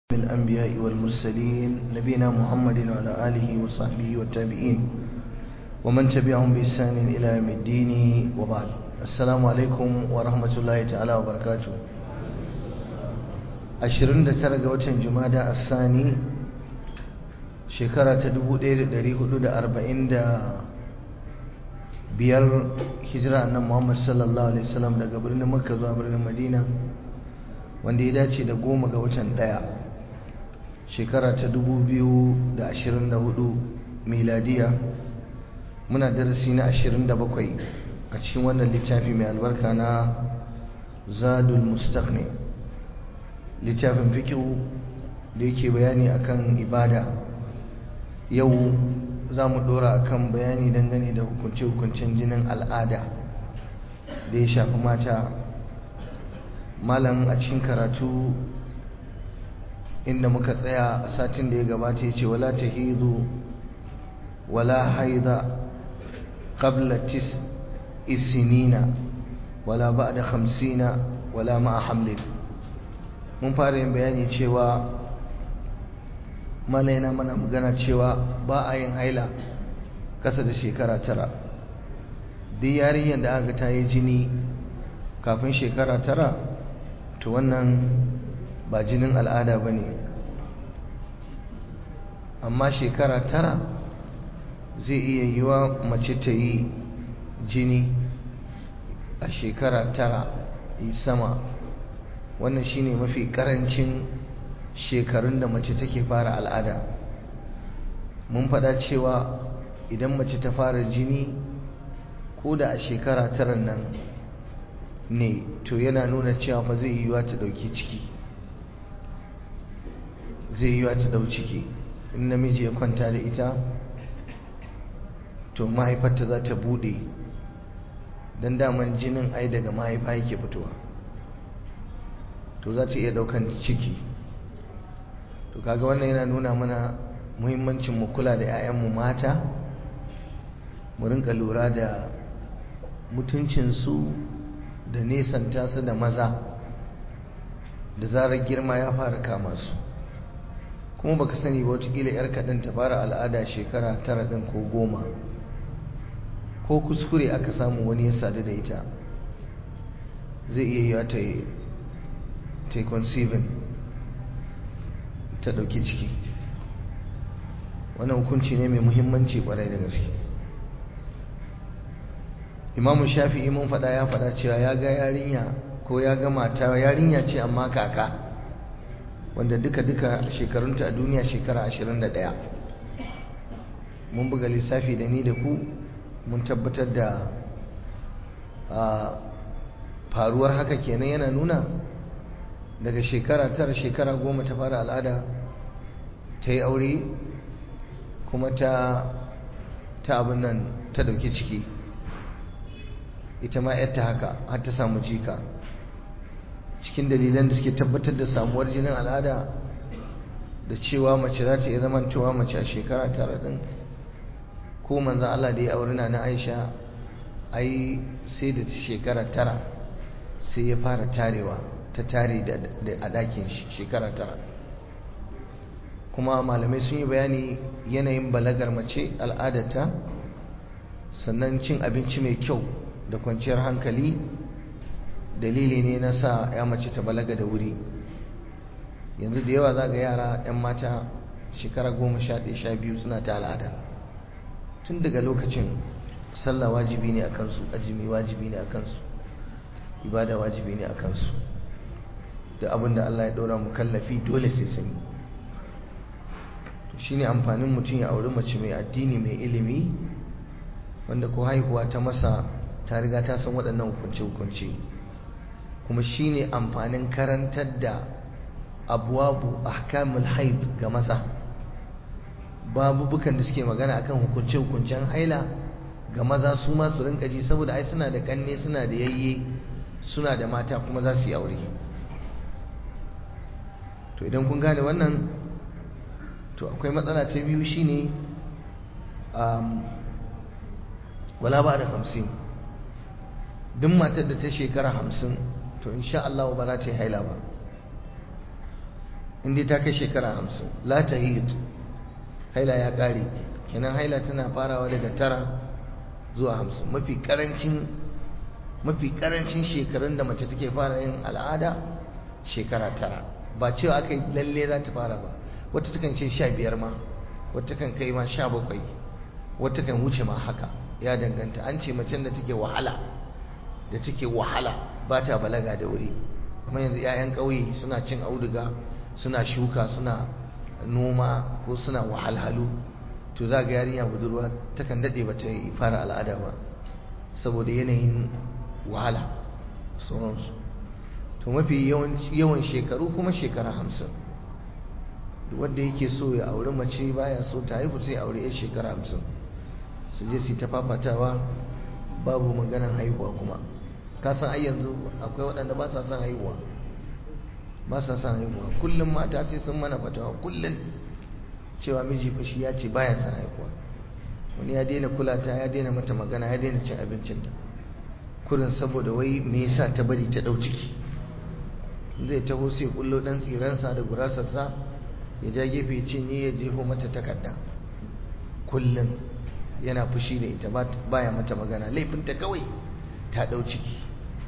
الأنبياء والمرسلين نبينا محمد وعلى آله وصحبه والتابعين ومن تبعهم بإحسان إلى يوم الدين وبعد السلام عليكم ورحمة الله تعالى وبركاته ashirin da tara ga watan jumada a sani shekara ta dubu ɗaya da ɗari hudu da arba'in da biyar hijira nan muhammad sallallahu alaihi wasallam daga birnin makka zuwa birnin madina wanda ya dace da goma ga watan ɗaya shekara ta dubu biyu da ashirin da hudu miladiya muna darasi na ashirin da bakwai a cikin wannan littafi mai albarka na zadul mustaqni littafin fikihu da yake bayani akan ibada yau za mu dora akan bayani dangane da hukunce-hukuncen jinin al'ada da ya shafi mata malam a cikin karatu inda muka tsaya a satin da ya gabata ya ce wala ta hidu wala haida qabla tis isinina wala ba da hamsina wala ma'a hamlin mun fara yin bayani cewa malaina mana magana cewa ba a yin haila kasa da shekara tara duk yarinyar da aka ta yi jini kafin shekara tara to wannan ba jinin al'ada ba ne amma shekara tara zai iya yiwa mace ta yi jini a shekara tara yi sama wannan shine mafi karancin shekarun da mace take fara al'ada mun faɗa cewa idan mace ta fara jini ko da a shekara tara nan ne to yana nuna cewa fa zai yiwa ta ɗauki ciki zai yiwa ta ɗau ciki in namiji ya kwanta da ita to mahaifarta za ta buɗe don daman jinin ai daga mahaifa yake fitowa to za ta iya daukan ciki to kaga wannan yana nuna mana muhimmancin mu kula da 'ya'yanmu mata mu rinka lura da mutuncinsu da nesanta su da maza da zarar girma ya fara kama su kuma baka sani ba watakila 'yar kaɗin ta fara al'ada shekara tara ɗin ko goma ko kuskure aka samu wani ya sadu da ita zai iya yiwa ta yi ta conceiving ta ɗauki ciki wannan hukunci ne mai muhimmanci kwarai da gaske imamu shafi'i mun faɗa ya faɗa cewa ya ga yarinya ko ya ga mata yarinya ce amma kaka wanda duka-duka shekarunta a duniya shekara 21 mun buga lissafi da ni da ku mun tabbatar da faruwar haka kenan yana nuna daga shekara tara shekara goma ta fara al'ada ta yi aure kuma ta ta abin nan ta dauki ciki ita ma yadda haka har ta samu jika cikin dalilan da suke tabbatar da samuwar jinin al'ada da cewa mace za ta iya zamantowa mace a shekara tara din ko manzan Allah da ya aure na na Aisha ai sai da shekara tara sai ya fara tarewa ta tare a ɗakin shekara tara kuma malamai sun yi bayani yanayin balagar mace al'adata sannan cin abinci mai kyau da kwanciyar hankali dalili ne na sa ya mace ta balaga da wuri yanzu da yawa za ga yara 'yan mata shekara goma sha ɗaya sha biyu suna ta al'ada tun daga lokacin sallah wajibi ne a kansu ajimi wajibi ne a kansu ibada wajibi ne a kansu da abin da Allah ya ɗora mu kallafi dole sai sun yi to shine amfanin mutum ya auri mace mai addini mai ilimi wanda ko haihuwa ta masa ta riga ta san waɗannan hukunce-hukunce kuma shine amfanin karantar da abuwabu ahkamul haid ga maza babubukan da suke magana akan hukunce-hukuncen haila ga maza su ma su rinka ji saboda ai suna da kanne suna da yayye suna da mata kuma za su yi aure to idan kun gane wannan to akwai matsala ta biyu shine wala ba da hamsin duk matar da ta shekara hamsin to insha Allah ba za ta yi haila ba inda ta kai shekara hamsin la ta haila ya ƙare kenan haila tana farawa daga tara zuwa hamsin mafi ƙarancin mafi ƙarancin shekarun da mace take fara yin al'ada shekara tara ba cewa aka yi lalle za ta fara ba wata takan ce sha biyar ma wata kan kai ma sha bakwai wata kan wuce ma haka ya danganta an ce macen da take wahala da take wahala ba ta balaga da wuri kuma yanzu 'ya'yan ƙauye suna cin auduga suna shuka suna noma ko suna wahalhalu to za ga yarinya budurwa takan daɗe ba ta yi fara al'ada ba saboda yanayin wahala sauransu to mafi yawan shekaru kuma shekara hamsin wanda yake so ya auri mace baya so ta haifu sai aure ya shekara hamsin su je su ta fafatawa babu maganan haihuwa kuma kasan ai yanzu akwai waɗanda ba sa son haihuwa ba sa son haihuwa kullum mata sai sun mana fatawa kullum cewa miji fashi ya ce baya son haihuwa wani ya daina kula ta ya daina mata magana ya daina cin abincinta kurin saboda wai me yasa ta bari ta ɗau ciki zai taho sai kullo ɗan tsiransa da gurasarsa ya ja gefe cinye ya jefo mata takarda kullum yana fushi da ita baya mata magana laifinta kawai ta ɗau ciki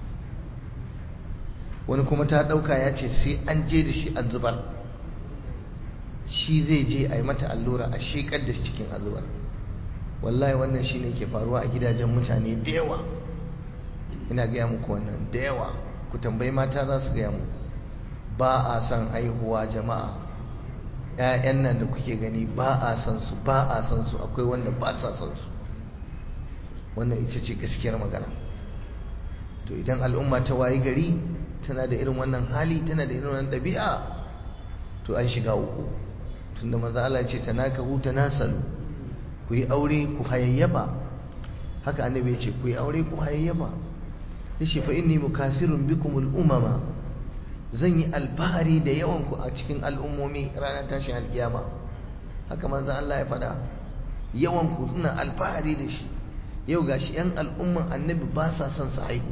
wani kuma ta ɗauka ya ce sai an je da shi an zubar shi zai je a yi mata allura a shekar da cikin azubar wallahi wannan shi ne ke faruwa a gidajen mutane da yawa ina gaya muku wannan da yawa ku tambayi mata za su gaya muku ba a son haihuwa jama'a ‘ya'yan nan da kuke gani ba a son su ba a son su akwai wanda ba sa son su wannan ita ce gaskiyar magana to idan al'umma ta wayi gari tana da irin wannan hali tana da irin wannan ɗabi'a to an shiga uku tunda maza Allah ce ta naka huta nasalu ku yi aure ku hayayyafa haka annabi ya ce ku yi aure ku hayayyafa yace fa inni mukasirun bikumul umama zan yi alfahari da yawan ku a cikin al'ummomi ranar tashin alkiyama haka manzo Allah ya faɗa yawan ku suna alfahari da shi yau gashi yan al'umman annabi ba sa son su haihu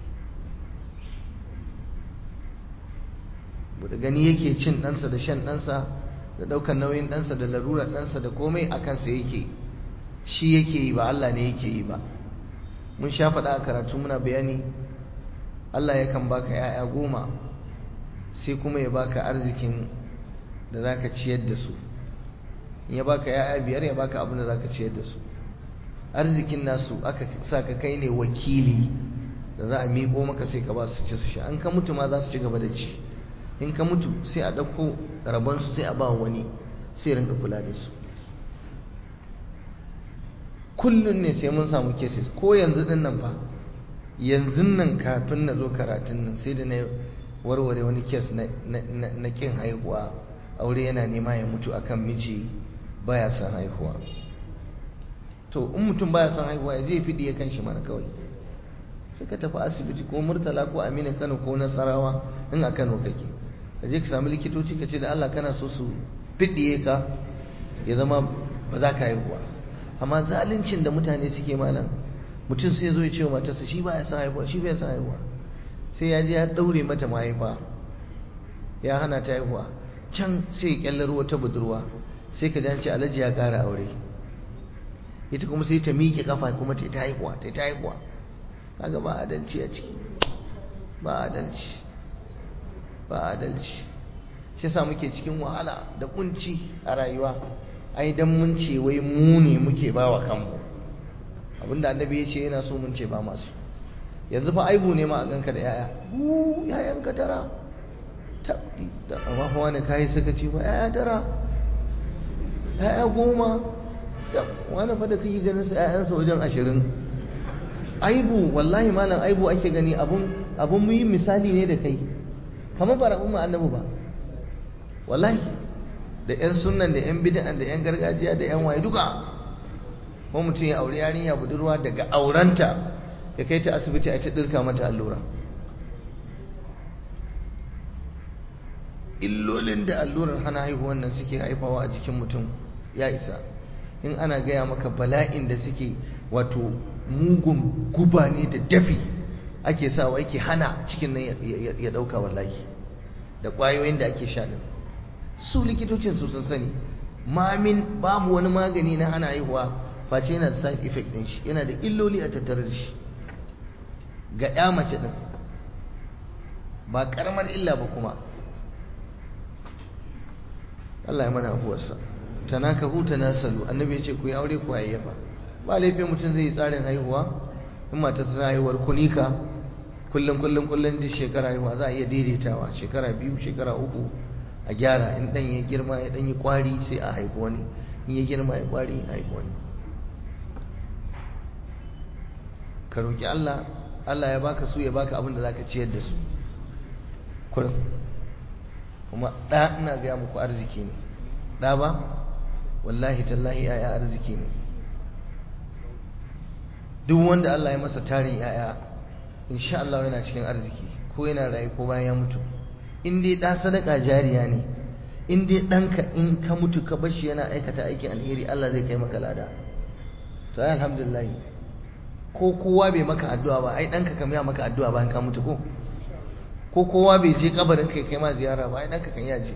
da gani yake cin ɗansa da shan ɗansa da ɗaukar nauyin ɗansa da larurar ɗansa da komai a kansa yake shi yake yi ba Allah ne yake yi ba mun sha faɗa a karatu muna bayani Allah yakan baka ‘ya'ya goma sai kuma ya baka arzikin da za ka ciyar da su in ya baka ‘ya'ya biyar ya baka abin da za ka ciyar da su arzikin nasu aka sa ka kai ne wakili da za a miƙo maka sai ka ba su ci su sha an ka mutu ma za su ci gaba da ci in ka mutu sai a ɗauko rabonsu sai a ba wani sai rinka kula da su kullum ne sai mun samu cases ko yanzu din nan fa yanzu nan kafin na zo karatun nan sai da na warware wani kes na kin haihuwa aure yana nema ya mutu akan miji baya son haihuwa to in mutum baya son haihuwa ya zai fiɗi ya kan shi mana kawai sai ka tafi asibiti ko murtala ko aminu kano ko nasarawa in a kano kake ka je ka sami likitoci ka ce da allah kana so su fiɗiye ka ya zama ba za ka haihuwa amma zaluncin da mutane suke malam mutum sai zo ya ce wa matarsa shi ba ya san haihuwa shi ba ya san haihuwa sai ya je ya daure mata mahaifa ya hana ta haihuwa can sai ya kyallar wata budurwa sai ka ji alhaji ya ƙara aure ita kuma sai ta miƙe kafa kuma ta ta haihuwa ta ta haihuwa kaga ba adalci a ciki ba adalci ba adalci shi yasa muke cikin wahala da kunci a rayuwa ai dan mun ce wai mu ne muke ba wa kanmu abinda annabi ya ce yana so mun ce ba masu yanzu fa aibu ne ma a ganka da yaya uu yayan ka tara tabbi da amma fa wani kai suka ce ba yaya tara yaya goma da wani fa da kake ganin sa yayansa wajen ashirin aibu wallahi malam aibu ake gani abun abun mu yi misali ne da kai kamar ba umma annabi ba wallahi da 'yan sunan da 'yan bid'an da 'yan gargajiya da 'yan waye duka ko mutum ya aure yarinya budurwa daga aurenta ya kai ta asibiti a ta dirka mata allura illolin da allurar hana haihuwan nan suke haifawa a jikin mutum ya isa in ana gaya maka bala'in da suke wato mugun guba ne da dafi ake sawa yake hana cikin nan ya dauka wallahi da kwayoyin da ake sha din su likitocin su sun sani mamin babu wani magani na hana haihuwa face yana da side effect din shi yana da illoli a tattare da shi ga ya mace din ba karamar illa ba kuma Allah ya mana afuwarsa tanaka huta nasalu annabi ya ce ku yi aure ku hayyafa ba laifin mutum zai yi tsarin haihuwa in mata suna haihuwar kunika kullum kullum kullum da shekara haihuwa za a iya daidaitawa shekara biyu shekara uku a gyara in dan ya girma ya dan yi kwari sai a haifu wani in ya girma ya kwari a haifu wani ka roki Allah Allah ya baka su ya baka abin da zaka ciyar da su kullum kuma da ina ga muku arziki ne da ba wallahi tallahi yaya arziki ne duk wanda Allah ya masa tarin yaya insha Allah yana cikin arziki ko yana rayu ko bayan ya mutu in dai da sadaka jariya ne in dai danka in ka mutu ka bashi yana aikata aikin alheri Allah zai kai maka lada to ai alhamdulillah ko kowa bai maka addu'a ba ai danka kam ya maka addu'a bayan ka mutu ko ko kowa bai je kabarin kai kai ma ziyara ba ai danka kan ya je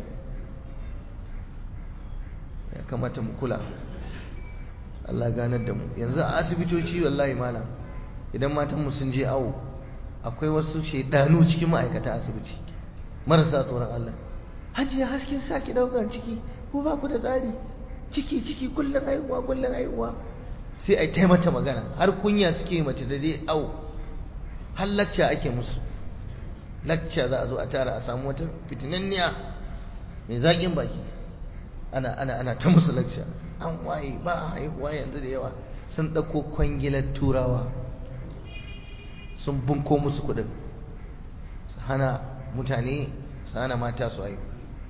ya kamata mu kula Allah ganar da mu yanzu a asibitoci wallahi malam idan matan mu sun je awo akwai wasu shedanu cikin ma'aikata asibiti marasa tsoron Allah hajiya hasken saki daukan ciki ko ba ku da tsari ciki ciki kullun haihuwa kullun haihuwa sai ai taimata magana har kunya suke mace da dai awo har lacca ake musu lacca za a zo a tara a samu wata fitinanniya mai zaƙin baki ana ana ana ta musu lacca an waye ba a haihuwa yanzu da yawa sun ɗauko kwangilar turawa sun bunko musu kuɗin su hana mutane su hana mata su haihu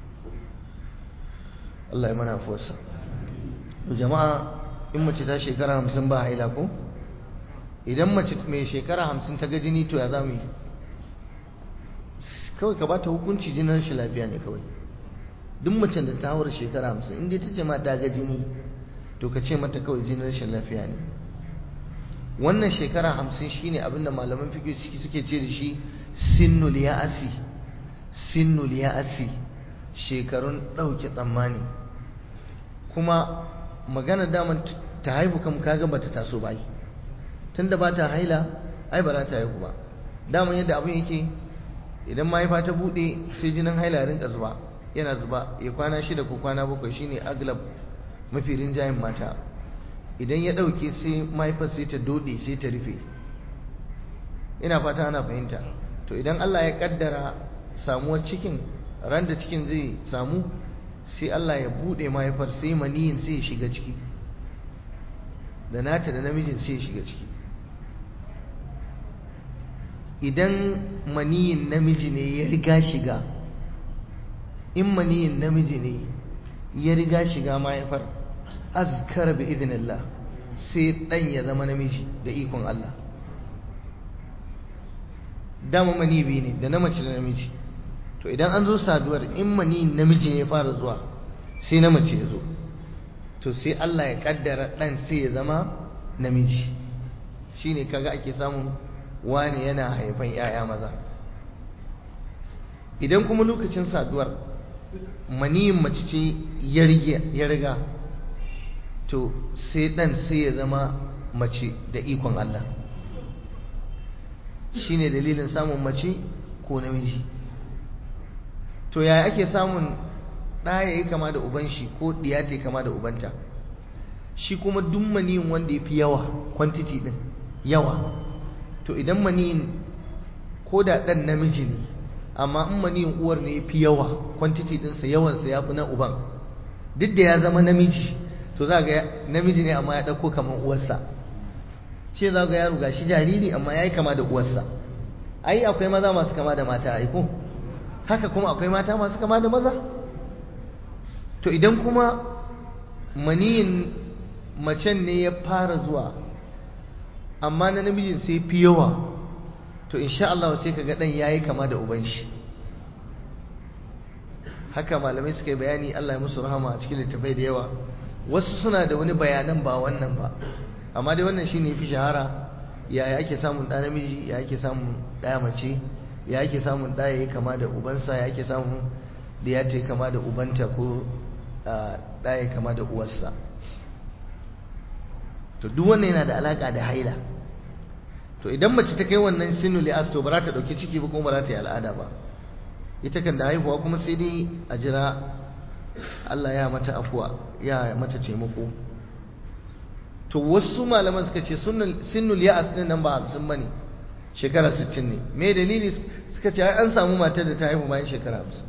Allah ya mana fuwarsa jama'a in mace ta shekara hamsin ba haila ko idan mace mai shekara hamsin ta ga jini to ya za mu yi kawai ka ba ta hukunci jinin shi lafiya ne kawai duk macen da ta haura shekara hamsin inda ta ce ma ta ga jini to ka ce mata kawai jinin rashin lafiya ne wannan shekara hamsin shine abinda malaman fiƙi suke ce da shi sinnul ya'asi sinnul ya'asi shekarun ɗauke tsammani kuma magana daman ta haihu kam kaga bata taso ba tunda ba ta haila ai ba za ta haihu ba daman yadda abin yake idan mahaifa ta buɗe sai jinin haila rinka zuba yana zuba ya kwana shida ko kwana bakwai shine aglab mafi rinjayen mata idan ya ɗauke sai mahaifar sai ta dode sai ta rufe ina fata ana fahimta to idan Allah ya kaddara samuwar cikin ran da cikin zai samu sai Allah ya buɗe mahaifar sai maniyin sai ya shiga ciki da nata da namijin sai ya shiga ciki idan maniyin namiji ne ya riga shiga in maniyin namiji ne ya riga shiga mahaifar azkar bi idinillah sai dan ya zama namiji da ikon Allah dama mani biyu ne da na mace da namiji to idan an zo saduwar in mani namiji ne ya fara zuwa sai na mace ya zo to sai Allah ya kaddara dan sai ya zama namiji shine kaga ake samun wani yana haifan 'ya'ya maza idan kuma lokacin saduwar maniyin mace ce ya riga to sai dan sai ya zama mace da ikon Allah shine dalilin samun mace ko namiji to yaya ake samun ɗaya yi kama da uban shi ko ɗiya ta kama da ubanta shi kuma duk maniyin wanda ya fi yawa quantity ɗin yawa to idan maniyin ko da ɗan namiji ne amma in maniyin uwar ne ya fi yawa quantity ɗinsa yawansa ya fi na uban duk da ya zama namiji to za ga namiji ne amma ya ɗauko kamar uwarsa shi za ga yaro gashi jariri amma ya yi kama da uwarsa ai akwai maza masu kama da mata aiko haka kuma akwai mata masu kama da maza to idan kuma maniyin macen ne ya fara zuwa amma na namijin sai fi yawa to insha Allah sai kaga dan yayi kama da uban shi haka malamai suka yi bayani Allah ya musu rahama a cikin littafai da yawa wasu suna da wani bayanan ba wannan ba amma dai wannan shine fi shahara yaya ake samun ɗa namiji ya ake samun ɗaya mace ya ake samun ɗa yayi kama da ubansa ya ake samun da ya ta kama da ubanta ko ɗaya kama da uwarsa to duk wannan yana da alaƙa da haila to idan mace ta kai wannan sinu li'as to ba za ta ɗauki ciki ba kuma ba za ta yi al'ada ba ita kan da haihuwa kuma sai dai a jira Allah ya mata afuwa ya mata taimako to wasu malaman suka ce sinnul ya'as din nan ba 50 bane shekara 60 ne me dalili suka ce an samu matar da ta haihu bayan shekara 50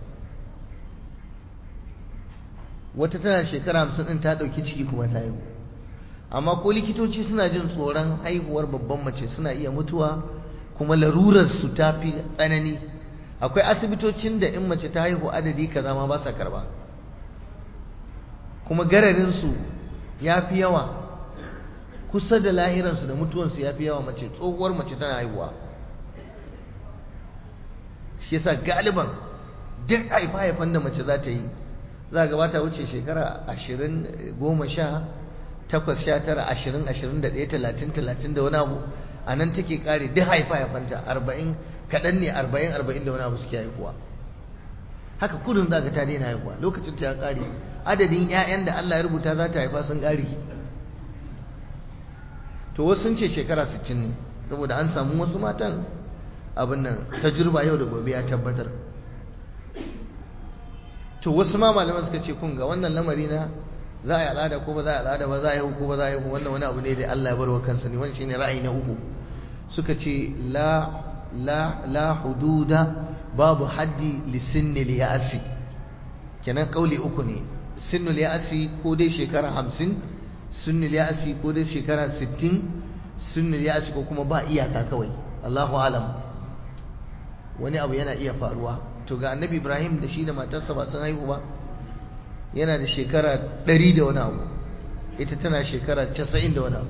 wata tana shekara 50 din ta dauki ciki kuma ta haihu amma ko likitoci suna jin tsoron haihuwar babban mace suna iya mutuwa kuma larurar su ta fi tsanani akwai asibitocin da in mace ta haihu adadi kaza ma ba sa karba kuma gararin su ya fi yawa kusa da lahiransu da mutuwansu ya fi yawa mace tsohuwar mace tana haihuwa shi yasa galiban duk haifa haifan da mace za ta yi za ga ba ta wuce shekara ashirin goma sha takwas sha tara ashirin ashirin da ɗaya talatin talatin da wani abu a nan take kare duk haifa haifanta arba'in kaɗan ne arba'in arba'in da wani abu suke haihuwa haka kudin za ka ta daina haihuwa lokacin ta ya kare adadin 'ya'yan da Allah ya rubuta za ta haifa sun kare to wasu sun ce shekara 60 ne saboda an samu wasu matan abin nan tajirba yau da gobe ya tabbatar to wasu ma malaman suka ce kun ga wannan lamari na za a yi al'ada ko ba za a yi al'ada ba za a yi ko ba za a yi wannan wani abu ne da Allah ya barwa kansa ne wani shine ra'ayi na uku suka ce la la la hududa babu haddi li sinnil ya'si kenan kauli uku ne sinnul ya'si ko dai shekara 50 sunnul ya'si ko dai shekara 60 sunnul ya'si ko kuma ba iyaka kawai Allahu alam wani abu yana iya faruwa to ga annabi Ibrahim da shi da matarsa ba sun haihu ba yana da shekara 100 da wani abu ita tana shekara 90 da wani abu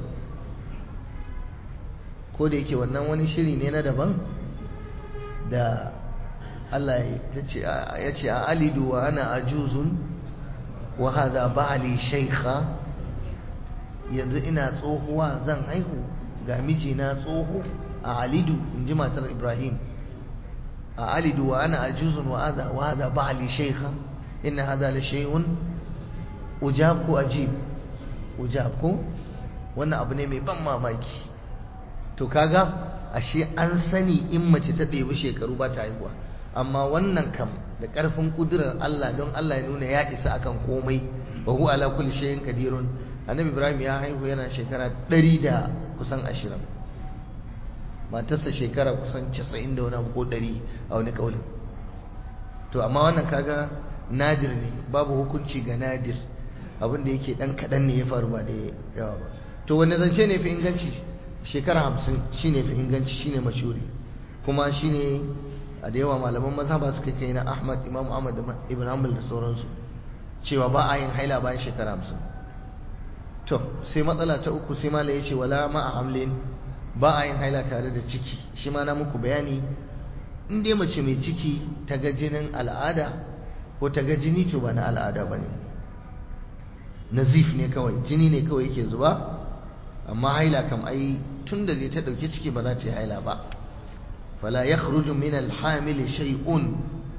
ko da yake wannan wani shiri ne na daban da Allah ya ce a alidu wa ana ajuzun wa hadha ba'li shaykha yanzu ina tsohuwa zan haihu ga mijina tsoho a alidu in ji matar ibrahim a alidu wa ana ajuzun wa hadha wa hadha ba'li shaykha inna hadha la shay'un ujab ko ajib ujab ko wannan abu ne mai ban mamaki to kaga ashe an sani in mace ta ɗebi shekaru ba ta haihuwa amma wannan kam da ƙarfin ƙudurar Allah don Allah ya nuna ya isa akan komai wa huwa ala kulli shay'in qadirun annabi ibrahim ya haihu yana shekara ɗari da kusan ashirin matarsa shekara kusan casa'in da wani abu ko ɗari a wani ƙaunin to amma wannan kaga nadir ne babu hukunci ga nadir abin da yake ɗan kaɗan ne ya faru ba da yawa ba to wani zance ne fi inganci shekara hamsin shine fi inganci shine mashuri kuma shine a da yawa malaman mazhaba suka kai na ahmad imam ahmad ibn hanbal da sauransu cewa ba a yin haila bayan shekara hamsin to sai matsala ta uku sai mala ya ce wala ma'a hamlin ba a yin haila tare da ciki shi ma na muku bayani in dai mace mai ciki ta ga jinin al'ada ko ta ga jini to ba na al'ada ba ne nazif ne kawai jini ne kawai yake zuba amma haila kam ai tun da dai ta ɗauki ciki ba za ta yi haila ba fala ya min alhamili shay'un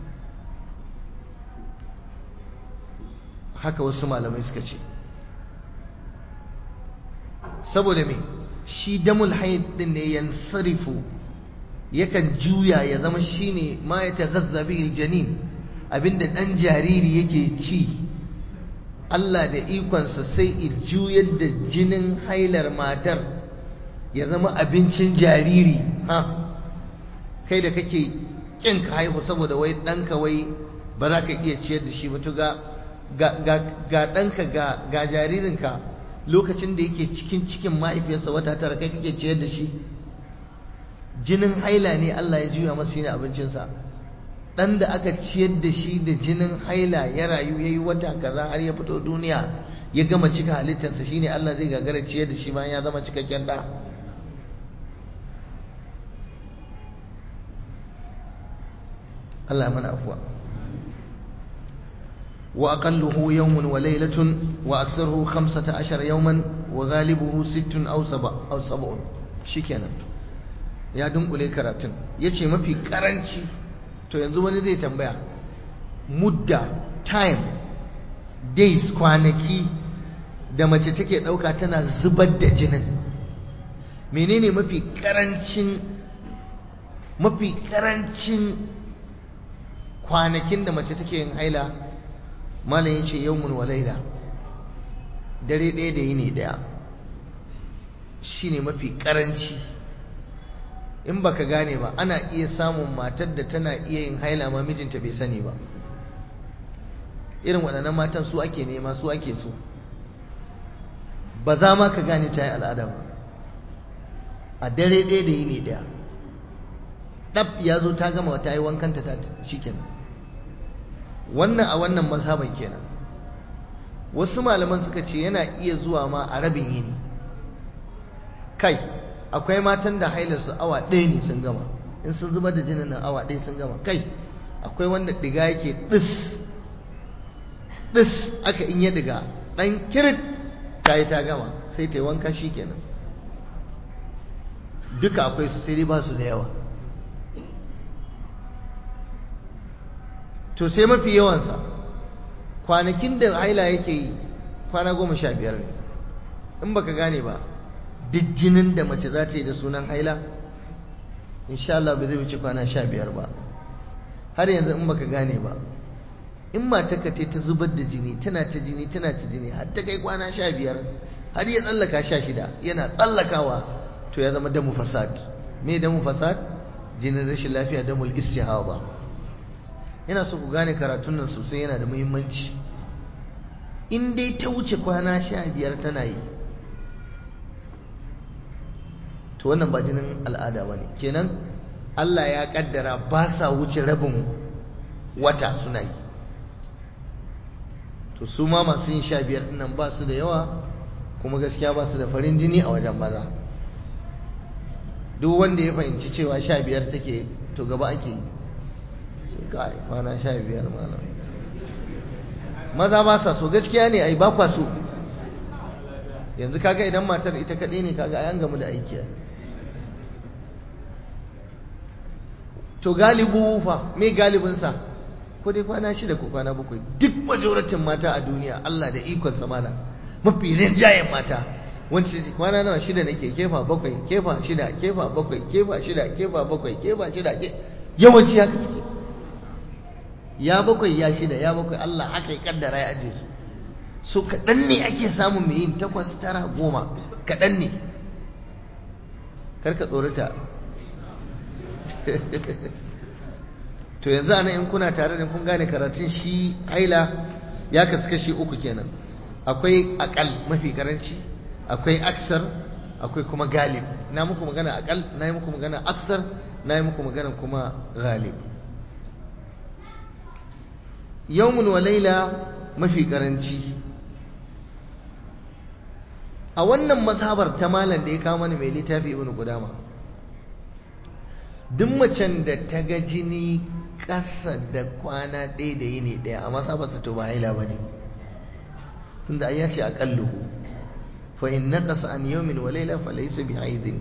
haka wasu malamai suka ce saboda me shi damul haid din ne yansarifu yakan juya ya zama shine ma ya taghazza bihi aljanin abinda dan jariri yake ci Allah da ikonsa sai i juyar da jinin hailar matar ya zama abincin jariri ha kai da kake kin ka haihu saboda wai ɗanka wai ba za ka iya ciyar da shi ba to ga ga ɗanka ga jaririnka lokacin da yake cikin cikin mahaifiyarsa wata tara kai kake ciyar da shi jinin haila ne Allah ya juya masa shine abincinsa dan da aka ciyar da shi da jinin haila ya rayu yayi wata kaza har ya fito duniya ya gama cika halittarsa shine Allah zai gagara ciyar da shi bayan ya zama cikakken da Allah ya mana afuwa وأقله يوم وليلة وأكثره خمسة عشر يوما وغالبه ست أو سبع أو سبع شكنا يا دم قولي كراتن يتشي ما في كرنشي to yanzu wani zai tambaya mudda time days kwanaki da mace take ɗauka tana zubar da jinin menene mafi ƙarancin mafi ƙarancin kwanakin da mace take yin haila malam ya ce yawmun wa laila dare ɗaya da yini ɗaya shine mafi ƙaranci in baka gane ba ana iya samun matar da tana iya yin haila ma mijinta bai sani ba irin waɗannan matan su ake nema su ake so ba za ma ka gane ta yi al'ada ba a dare ɗaya da yini ɗaya ɗab ya zo ta gama ta yi wankanta ta shi kenan wannan a wannan mazhaban kenan wasu malaman suka ce yana iya zuwa ma a rabin yini kai akwai matan da hailarsu awa ɗaya ne sun gama in sun zubar da jinin nan awa ɗaya sun gama kai akwai wanda ɗiga yake ɗis ɗis aka in ya ɗiga ɗan kirit ta yi ta gama sai ta yi wanka shi kenan duka akwai su sai ba su da yawa to sai mafi yawansa kwanakin da haila yake yi kwana goma sha biyar ne in baka gane ba duk jinin da mace za ta yi da sunan haila insha Allah ba zai wuce kwana sha biyar ba har yanzu in baka gane ba in matarka ta ta zubar da jini tana ta jini tana ta jini har ta kai kwana sha biyar har ya tsallaka sha shida yana tsallakawa to ya zama damu fasad me damu fasad jinin rashin lafiya damul istihaba yana so ku gane karatun nan sosai yana da muhimmanci in dai ta wuce kwana sha biyar tana yi to wannan ba jinin al'ada ba ne kenan Allah ya kaddara ba sa wuce rabin wata suna yi to su ma masu yin sha biyar nan ba su da yawa kuma gaskiya ba su da farin jini a wajen maza duk wanda ya fahimci cewa sha biyar take to gaba ake yi kai kwana sha biyar malam maza ba sa so gaskiya ne ai ba kwa so yanzu kaga idan matar ita kaɗai ne kaga ai an gamu da aiki to galibu fa me galibinsa ko dai kwana shida ko kwana bakwai duk majoratin mata a duniya Allah da ikon samala mafi rinjayen mata wanda ce kwana nawa shida nake kefa bakwai kefa shida kefa bakwai kefa shida kefa bakwai kefa shida yawanci haka suke ya bakwai ya shida ya bakwai Allah haka ya kaddara ya aje su so kaɗan ne ake samun mai yin takwas tara goma kaɗan ne karka tsorata to yanzu ana in kuna tare da kun gane karatun shi haila ya kasu kashi uku kenan akwai akal mafi karanci akwai aksar akwai kuma galib na muku magana akal na yi muku magana aksar na yi muku magana kuma galib yawmun wa laila mafi karanci a wannan mazhabar ta malam da ya kawo mana mai littafi ibn qudama duk macen da ta ga jini ƙasa da kwana ɗaya da yini ɗaya a masabarsa to ba haila ba ne tunda ya ce aƙalluhu fa in naqasa an yawmin wa layla fa laysa bi haidin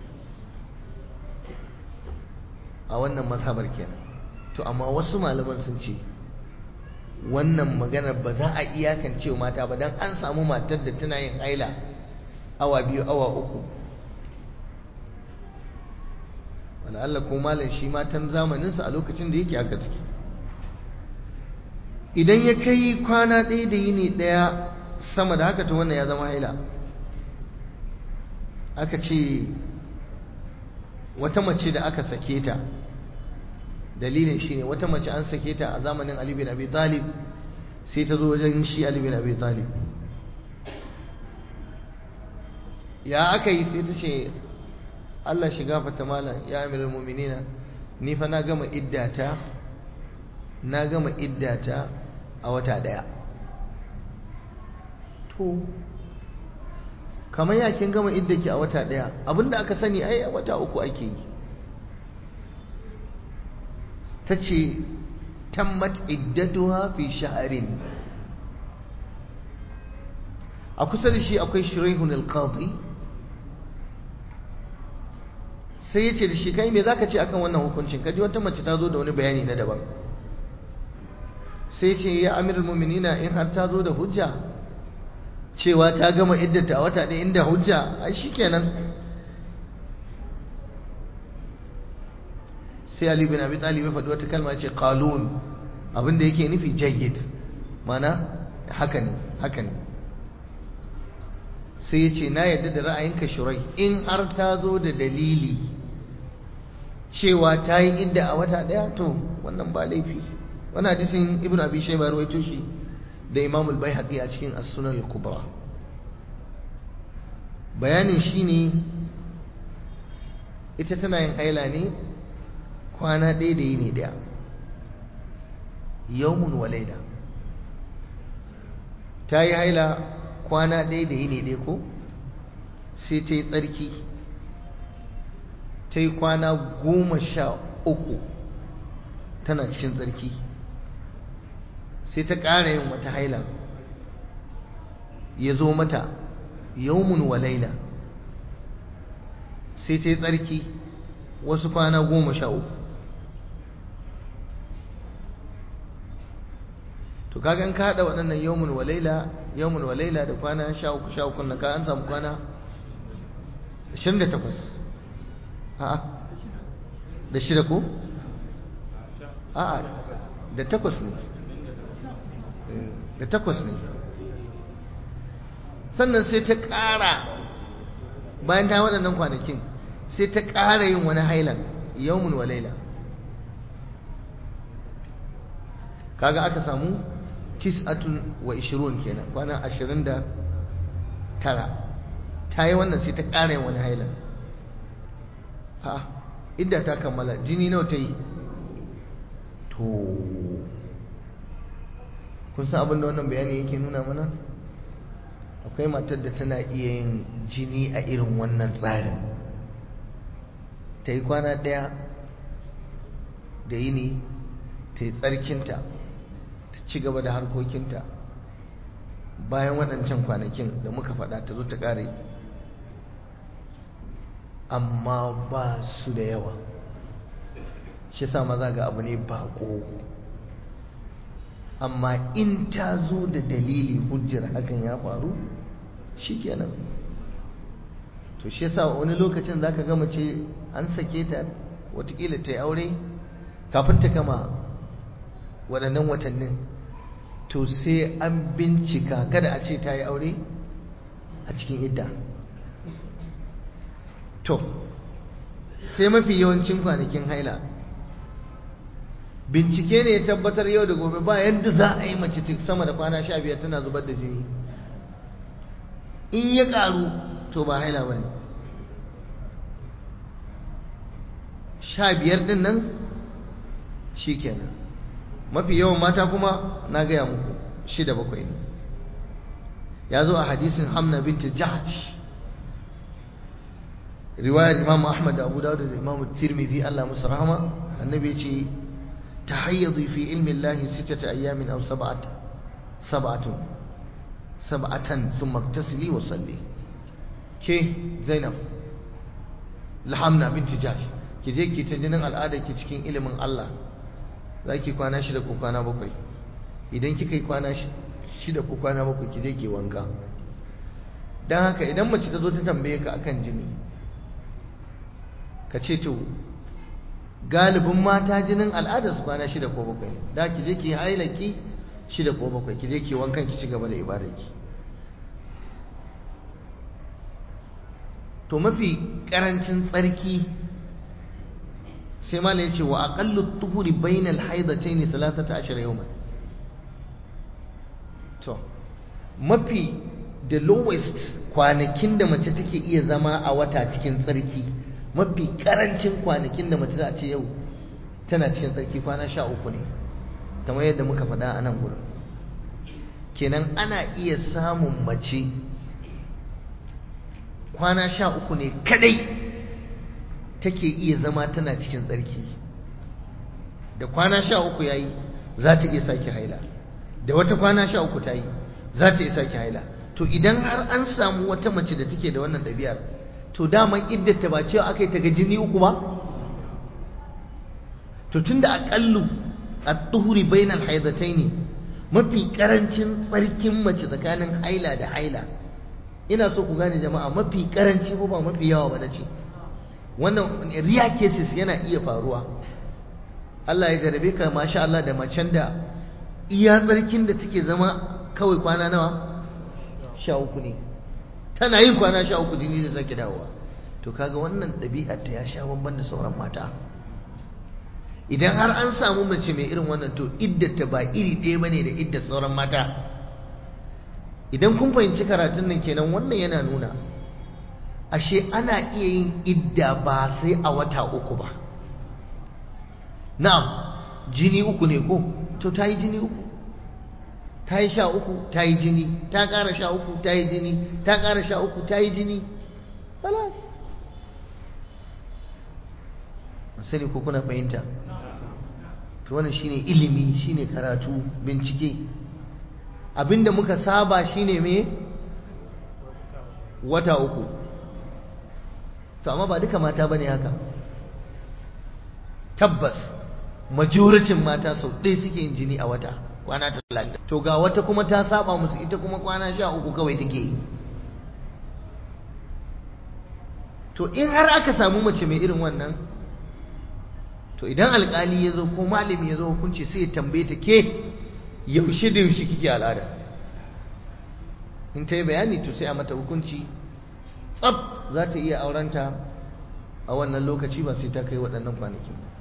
a wannan masabar kenan to amma wasu malaman sun ce wannan maganar ba za a iyakance mata ba dan an samu matar da tana yin haila awa biyu awa uku Allah ko malam shi matan zamaninsa a lokacin da yake aka ciki idan ya kai kwana ɗaya da yini ɗaya sama da haka to wannan ya zama haila aka ce wata mace da aka sake ta dalilin shi ne wata mace an sake ta a zamanin Ali bin Abi Talib sai ta zo wajen shi Ali bin Abi Talib ya aka yi sai ta ce Allah shiga fata malam ya amiral mu'minina ni fa na gama iddata na gama iddata a wata daya to kamar ya kin gama iddaki a wata daya abinda aka sani ai a wata uku ake yi tace tammat iddatuha fi sha'rin a kusa da shi akwai shiraihun al-qadi sai ya ce da shi kai me zaka ce akan wannan hukuncin kaji wata mace ta zo da wani bayani na daban sai ce ya amirul mu'minina in har ta zo da hujja cewa ta gama iddata a wata ɗaya inda hujja ai shikenan sai Ali bin Abi Talib ya faɗi wata kalma ce qalun abinda yake nufi jayyid mana haka ne haka ne sai ya ce na yadda da ra'ayinka shurai in har ta zo da dalili cewa ta yi idda a wata ɗaya to wannan ba laifi wani hadisin ibn abi shayba rawaito shi da imam al-baihaqi a cikin as-sunan al-kubra bayanin shine ita tana yin haila ne kwana ɗaya da yini ɗaya yawmun wa laila ta yi haila kwana ɗaya da yini ɗaya ko sai ta yi tsarki ta yi kwana goma sha uku tana cikin tsarki sai ta ƙara yin wata haila ya zo mata yawmun wa laila sai ta yi tsarki wasu kwana goma sha uku to kaga in ka haɗa waɗannan yawmun wa laila yawmun wa laila da kwana sha uku sha uku na ka an samu kwana 28 a'a da shida ko a'a da takwas ne da takwas ne sannan sai ta ƙara bayan ta waɗannan kwanakin sai ta ƙara yin wani hailan yawmun wa laila kaga aka samu tis'atun wa ishirun kenan kwana ashirin da tara ta yi wannan sai ta ƙara yin wani hailan ha idda ta kammala jini nawa ta yi to kun san abin da wannan bayani yake nuna mana akwai matar da tana iya yin jini a irin wannan tsarin ta yi kwana ɗaya da yini ta yi tsarkinta ta ci gaba da harkokinta bayan waɗancan kwanakin da muka faɗa ta zo ta ƙare amma ba su da yawa shi sa maza ga abu ne baƙo amma in ta zo da dalili hujjar hakan ya faru shikenan to shi yasa wani lokacin zaka ga mace an sake ta watakila ta yi aure kafin ta gama waɗannan watannin to sai an bincika kada a ce ta yi aure a cikin idda to sai mafi yawancin kwanakin haila bincike ne ya tabbatar yau da gobe ba yadda za a yi mace sama da kwana sha biyar tana zubar da jini in ya karu to ba haila ba ne sha biyar din nan shi kenan mafi yawan mata kuma na gaya muku shida bakwai ne ya zo a hadisin hamna binti jahash riwayar imam ahmad da abu dawud da imam tirmidhi allah musu rahama annabi ya ce تحيضي في علم الله ستة أيام أو سبعة سبعة سبعة ثم اغتسلي وصلي كي زينب لحمنا بنت جاش ki je ki ta jinin al'ada ki cikin ilimin Allah za ki kwana shida ko kwana bakwai idan kika yi kwana shida ko kwana bakwai ki je ki wanka don haka idan mace ta zo ta tambaye ka akan jini ka ce to galibin mata jinin al'adar su kwana shida ko bakwai da ki je ki hailaki shida ko bakwai ki je ki wankan ki ci gaba da ibadarki to mafi karancin tsarki sai malai yace wa aqallu tuhuri bainal haidatayn 13 yawman to mafi the lowest kwanakin da mace take iya zama a wata cikin tsarki mafi karancin kwanakin da mace za a ce yau tana cikin tsarki kwana sha uku ne kamar yadda muka faɗa a nan gurin kenan ana iya samun mace kwana sha uku ne kadai take iya zama tana cikin tsarki da kwana sha uku ya yi za ta iya sake haila da wata kwana sha uku ta yi za ta iya sake haila to idan har an samu wata mace da take da wannan ɗabi'ar to daman iddata ba cewa aka yi ta ga jini uku ba to tunda aƙallu a tuhuri bainal haidataini mafi karancin tsarkin mace tsakanin haila da haila ina so ku gane jama'a mafi karanci ko ba mafi yawa ba na ce wannan riya cases yana iya faruwa Allah ya jarabe ka masha Allah da macen da iya tsarkin da take zama kawai kwana nawa sha uku ne tana yin kwana sha uku jini da zaki dawowa to kaga wannan ɗabi'ar ta ya sha bamban da sauran mata idan har an samu mace mai irin wannan to iddata ba iri ɗaya bane da iddar sauran mata idan kun fahimci karatun nan kenan wannan yana nuna ashe ana iya yin idda ba sai a wata uku ba na'am jini uku ne ko to ta yi jini uku ta yi sha uku ta yi jini ta ƙara sha uku ta yi jini ta ƙara sha uku ta yi jini balas sani ko kuna fahimta to wannan shine ilimi shine karatu bincike abinda muka saba shine me wata uku to amma ba duka mata bane haka tabbas majoricin mata sau ɗaya suke yin jini a wata kwana talatin to ga wata kuma ta saba musu ita kuma kwana sha uku kawai take yi to in har aka samu mace mai irin wannan to idan alkali ya zo ko malami ya zo hukunci sai ya tambaye ta ke yaushe da yaushe kike al'ada in ta yi bayani to sai a mata hukunci tsab za ta iya aurenta a wannan lokaci ba sai ta kai waɗannan kwanakin ba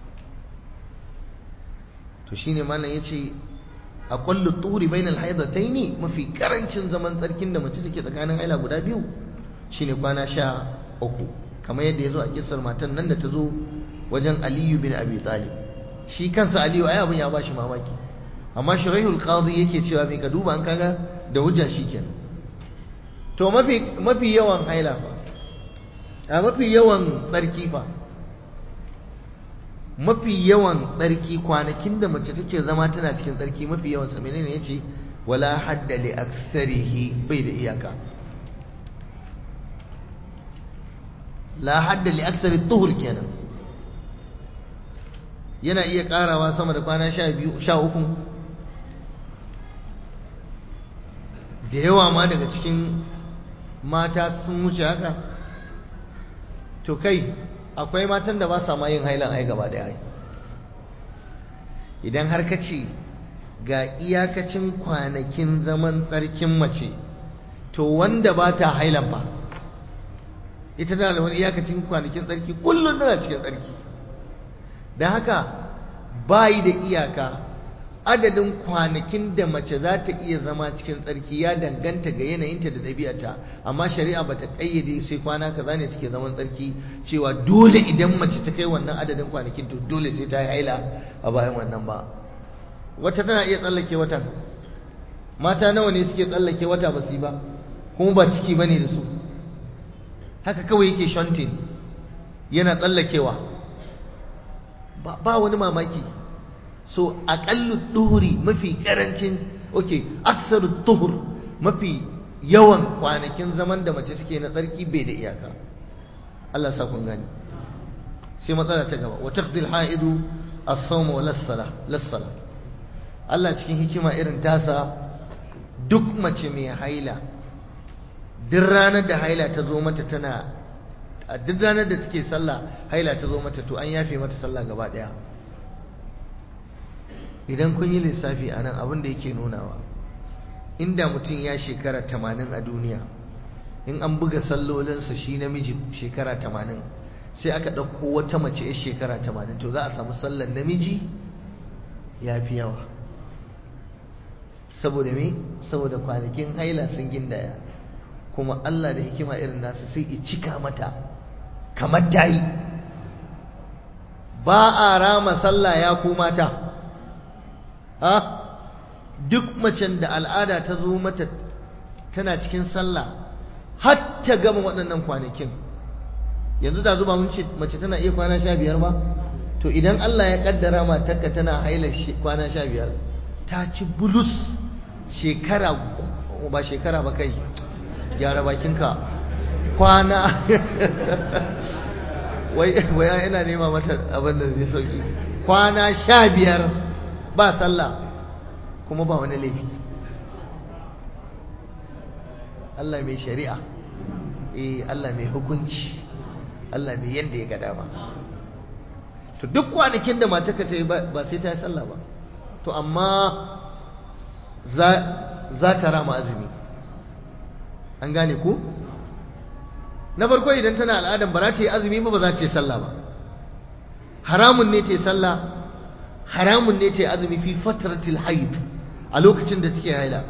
to shine malam yace a kullu turi bainal haidataini mafi karancin zaman tsarkin da mace take tsakanin haila guda biyu shine kwana sha uku kamar yadda ya zo a kisar matan nan da ta zo wajen aliyu bin abi talib shi kansa aliyu ai abin ya ba shi mamaki amma shiraihul qadi yake cewa mai ka duba an kaga da hujja shikenan to mafi mafi yawan haila fa a mafi yawan tsarki fa mafi yawan tsarki kwanakin da mace take zama tana cikin tsarki mafi yawan sa menene yace wala hadda li aksarihi bai da iyaka la hadda li aksari tuhur kenan yana iya karawa sama da kwana sha biyu sha uku da yawa ma daga cikin mata sun wuce haka to kai akwai matan da ba sa ma yin hailan ai gaba daya idan har ka ce ga iyakacin kwanakin zaman tsarkin mace to wanda ba ta hailan ba ita tana da wani iyakacin kwanakin tsarki kullum tana cikin tsarki da haka bayi da iyaka adadin kwanakin da mace za ta iya zama cikin tsarki ya danganta ga yanayinta da ɗabi'arta amma shari'a bata ƙayyade sai kwana kaza ne take zaman tsarki cewa dole idan mace ta kai wannan adadin kwanakin to dole sai ta yi haila a bayan wannan ba wata tana iya tsallake watan mata nawa ne suke tsallake wata ba su yi ba kuma ba ciki bane da su haka kawai yake shantin yana tsallakewa ba wani mamaki so aƙallu duhuri mafi ƙarancin ok aksaru duhur mafi yawan kwanakin zaman da mace take na tsarki bai da iyaka Allah sa kun gani sai matsala ta gaba wa taqdil haidu as-sawm wa las-sala Allah cikin hikima irin tasa duk mace mai haila duk ranar da haila ta zo mata tana a duk ranar da take sallah haila ta zo mata to an yafe mata sallah gaba daya idan kun yi lissafi a nan abin da yake nunawa inda mutum ya shekara tamanin a duniya in an buga sallolinsa shi namiji shekara tamanin sai aka ɗauko wata mace ya shekara tamanin to za a samu sallar namiji ya fi yawa saboda me saboda kwanakin haila sun gindaya kuma Allah da hikima irin nasu sai i cika mata kamar ta yi ba a rama sallah ya ku mata ha duk macen da al'ada ta zo mata tana cikin sallah har ta gama waɗannan kwanakin yanzu da zuba mun ce mace tana iya kwana sha biyar ba to idan Allah ya kaddara matarka tana haila kwana sha biyar ta ci bulus shekara ba shekara ba kai gyara bakinka kwana wai wai ina nema mata abin da zai sauki kwana sha biyar ba sallah kuma ba wani laifi Allah mai shari'a eh Allah mai hukunci Allah mai yadda ya ga dama to duk kwanakin da mataka ta yi ba sai ta yi sallah ba to amma za ta rama azumi an gane ku na farko idan tana al'adan ba za ta yi azumi ba ba za ta yi sallah ba haramun ne ta yi sallah haramun ne ta yi azumi fi fatratil haid a lokacin da take haila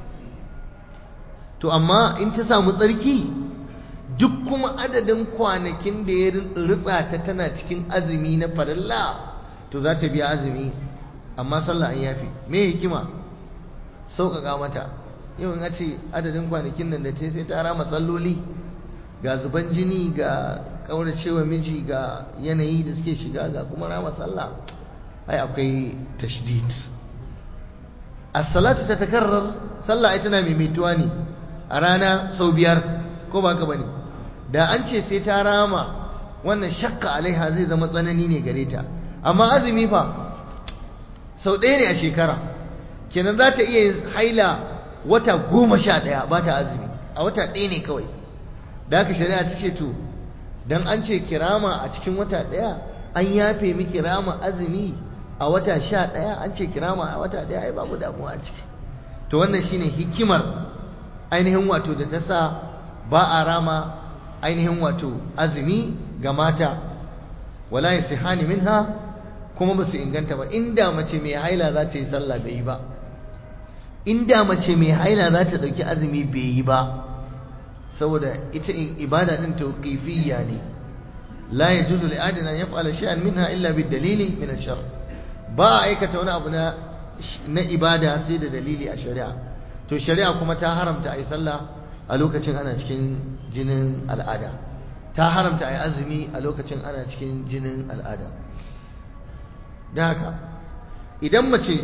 to amma in ta samu tsarki duk kuma adadin kwanakin da ya ritsa ta tana cikin azumi na farilla to za ta biya azumi amma sallah an yafi me hikima sauƙaƙa mata yau in ce adadin kwanakin nan da ta sai ta rama salloli ga zuban jini ga ƙauracewa miji ga yanayi da suke shiga ga kuma rama sallah ai akwai tashdid as-salatu tatakarrar sallah ai tana maimaituwa ne a rana sau biyar ko ba ka bane da an ce sai ta rama wannan shakka alaiha zai zama tsanani ne gare ta amma azumi fa sau ɗaya ne a shekara kenan za ta iya haila wata goma sha ɗaya ba ta azumi a wata ɗaya ne kawai da haka shari'a ta ce to dan an ce kirama a cikin wata ɗaya an yafe miki rama azumi a wata sha ɗaya an ce kirama a wata ɗaya ai babu damuwa a ciki to wannan shine hikimar ainihin wato da ta sa ba a rama ainihin wato azumi ga mata wala yasihani minha kuma ba su inganta ba inda mace mai haila za ta yi sallah bai yi ba inda mace mai haila za ta ɗauki azumi bai yi ba saboda ita ibada din tawqifiyya ne la yajuzu li adina yaf'ala shay'an minha illa bid dalili min ash-shar ba aikata wani abu na na ibada sai da dalili a shari'a to shari'a kuma ta haramta ayi sallah a lokacin ana cikin jinin al'ada ta haramta ayi azumi a lokacin ana cikin jinin al'ada da haka idan mace